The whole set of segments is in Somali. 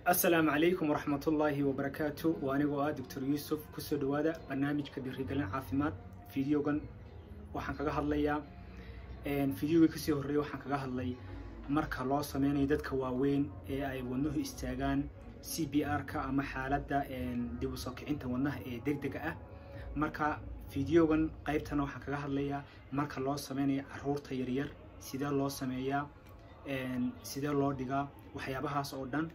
asalaamu calaykum waraxmatullaahi wabarakaatu waa anigoo ah doctor yuusuf kusoo dhawaada barnaamijka dhiirigelin caafimaad videogan waxaan kaga hadlayaa videogii kasii horreeyay waxaan kaga hadlay marka loo sameynayo dadka waaweyn ee ay wadnuhu istaagaan c b r-ka ama xaaladda dib u soo kicinta wadnaha ee deg dega ah marka videogan qaybtana waxaan kaga hadlayaa marka loo sameynayo caruurta yaryar sidee loo sameeyaa sidee loo dhigaa waxyaabahaas oo dhan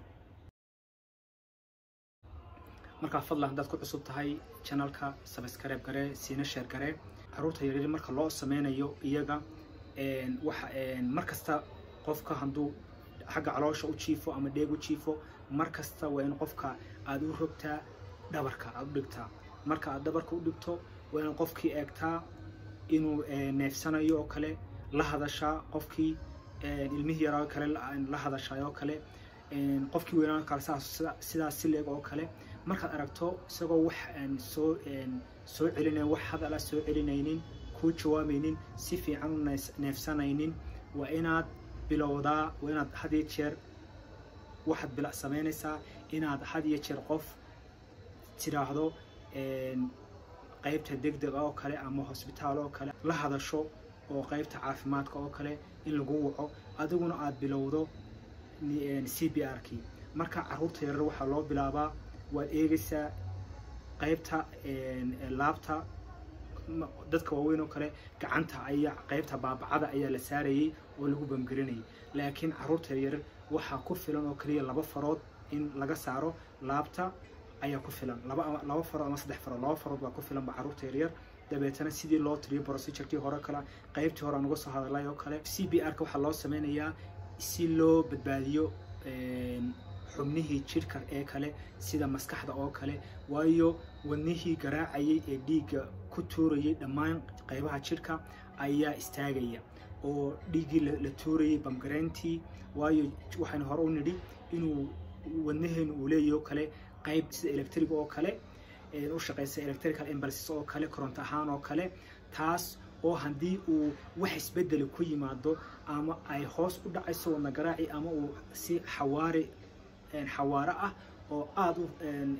markaa fadlan haddaad ku cusub tahay channelka subscribe garee siina sheer garee caruurta yaryar marka loo sameynayo iyaga waxa mar kasta qofka hadduu xagga caloosha u jiifo ama dheeg u jiifo mar kasta waa in qofka aada u rogtaa dhabarka aada u dhigtaa marka aad dhabarka u dhigto waa inaad qofkii eegtaa inuu neefsanayo oo kale la hadashaa qofkii ilmihii yaraa kale la hadashaa oo kale qofkii weynaan kale sidaas si leeg oo kale markaad aragto isagoo wax soo soo celinayn wax hadala soo celinaynin kuu jawaamaynin si fiican u neefsanaynin waa inaad bilowdaa waa inaad had iyo jeer waxaad bila samaynaysaa inaad had iyo jeer qof tiraahdo qaybta degdeg oo kale ama hosbitaal oo kale la hadasho oo qaybta caafimaadka oo kale in lagu waco adiguna aada bilowdo c b r kii marka caruurta yarar waxaa loo bilaabaa waad eegaysaa qaybta laabta dadka waaweyn oo kale gacanta ayaa qaybta baabacada ayaa la saarayay oo lagu bamgarinayay laakiin caruurta yaryar waxaa ku filan oo kaliya laba farood in laga saaro laabta ayaa ku filan laba laba farood ama saddex farood laba farood baa ku filanba caruurta yaryar dabeetana sidii loo tiriyo procedurkii hore kale qaybtii hore aan uga soo hadalay oo kale c b r ka waxaa loo sameynayaa si loo badbaadiyo xubnihii jidhka ee kale sida maskaxda oo kale waayo wadnihii garaacayay ee dhiigga ku tuurayay dhammaan qaybaha jidhka ayaa istaagaya oo dhiiggii la tuurayay bamgareyntii waayo waxaynu hore u nidhi inuu wadnaheenu uu leeyahy oo kale qayb sida electric oo kale u shaqeysa electrical impulses oo kale koronto ahaan oo kale taas oo haddii uu wax isbedeli ku yimaado ama ay hoos u dhacayso wadna garaaci ama uu si xawaari xawaaro ah oo aada u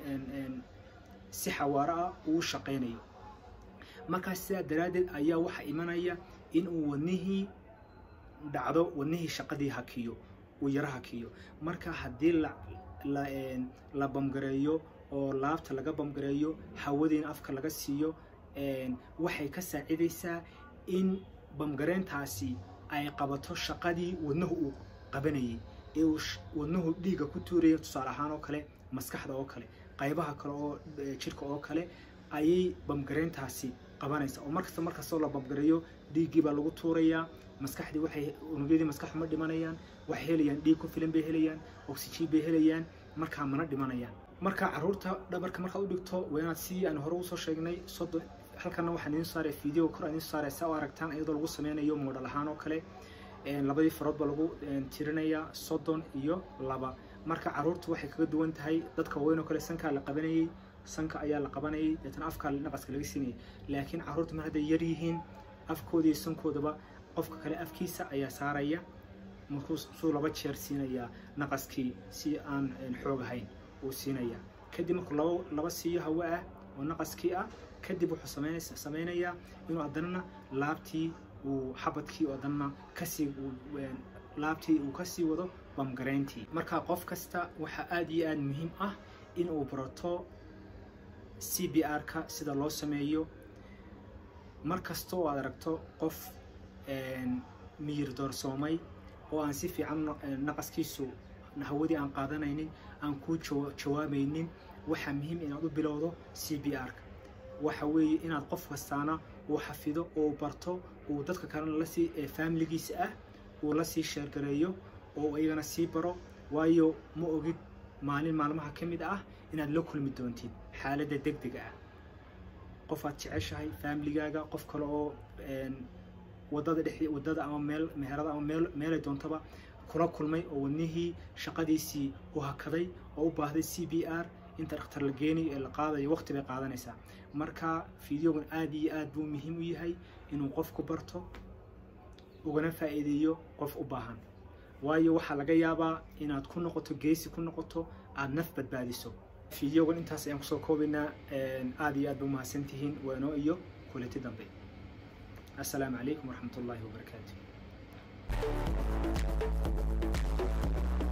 si xawaaro ah uu shaqaynayo markaas sidaa daraaddeed ayaa waxaa imanaya in uu wadnihii dhacdo wadnihii shaqadii hakiyo uu yaro hakiyo marka haddii la la la bamgareeyo oo laabta laga bamgareeyo hawadiina afka laga siiyo waxay ka saacidaysaa in bamgareyntaasi ay qabato shaqadii wadnuhu uu qabanayay ee uu wadnuhu dhiigga ku tuuraya tusaale ahaan oo kale maskaxda oo kale qaybaha kale oo jidhka oo kale ayay bamgareyntaasi qabanaysa oo markasta markastoo la bamgareeyo dhiiggii baa lagu tuurayaa maskaxdii waxay unugyadii maskaxdu ma dhimanayaan waxay helayaan dhiig ku filan bay helayaan oxygen bay helayaan markaa mana dhimanayaan marka caruurta dhabarka markaad u dhigto waa inaad sidii aan hore usoo sheegnay soddon halkana waxaan idiin saaray video kor idiin saaray saa u aragtaan iyadoo lagu sameynayo moodhal ahaan oo kale labadii farood baa lagu tirinayaa soddon iyo laba marka caruurtu waxay kaga duwan tahay dadka waaweyn oo kale sankaa la qabanayay sanka ayaa la qabanayay deetana afkaa naqaska laga siinayay laakiin caruurta mar hadday yar yihiin afkooda iyo sankoodaba qofka kale afkiisa ayaa saaraya markuu suu laba jeer siinayaa naqaskii si aan xoog ahayn uu siinaya kadib markuu laba laba siiyo hawo ah oo naqaskii ah kadib wuxuu sameynaysa sameynayaa inuu haddana laabtii uu xabadkii oo dhanna kasii laabtii uu kasii wado bamgareyntii marka qof kasta waxaa aada iyo aada muhiim ah in uu barato c b r-ka sida loo sameeyo mar kasta oo aad aragto qof miyir doorsoomay oo aan si fiican naqaskiisu hawadii aan qaadanaynin aan kuu jawaamaynin waxaa muhiim inaad u bilowdo c b r-ka waxa weeye inaad qof kastaana uu xafido oo barto uu dadka kalena lasii faamiligiisa ah uu lasii sheergareeyo oo iyagana sii baro waayo ma ogid maalin maalmaha ka mid ah inaad la kulmi doontid xaaladda deg dega ah qof aad jeceshahay faamiligaaga qof kale oo wadada dhex wadada ama meel meherada ama meel meelay doontaba kula kulmay oo wadnihii shaqadiisii u hakaday oo u baahday c b r inta dhakhtar la geenayo ee la qaadayo waqti bay qaadanaysaa marka videogan aada iyo aad buu muhiim u yahay inuu qofku barto ugana faa'iideeyo qof u baahan waayo waxaa laga yaabaa inaad ku noqoto geesi ku noqoto aada naf badbaadiso fideogan intaas ayaan kusoo koobaynaa aada iyo aad ba umahadsantihiin waano iyo kulati dambe assalaamu calaykum waraxmat ullaahi wabarakaatu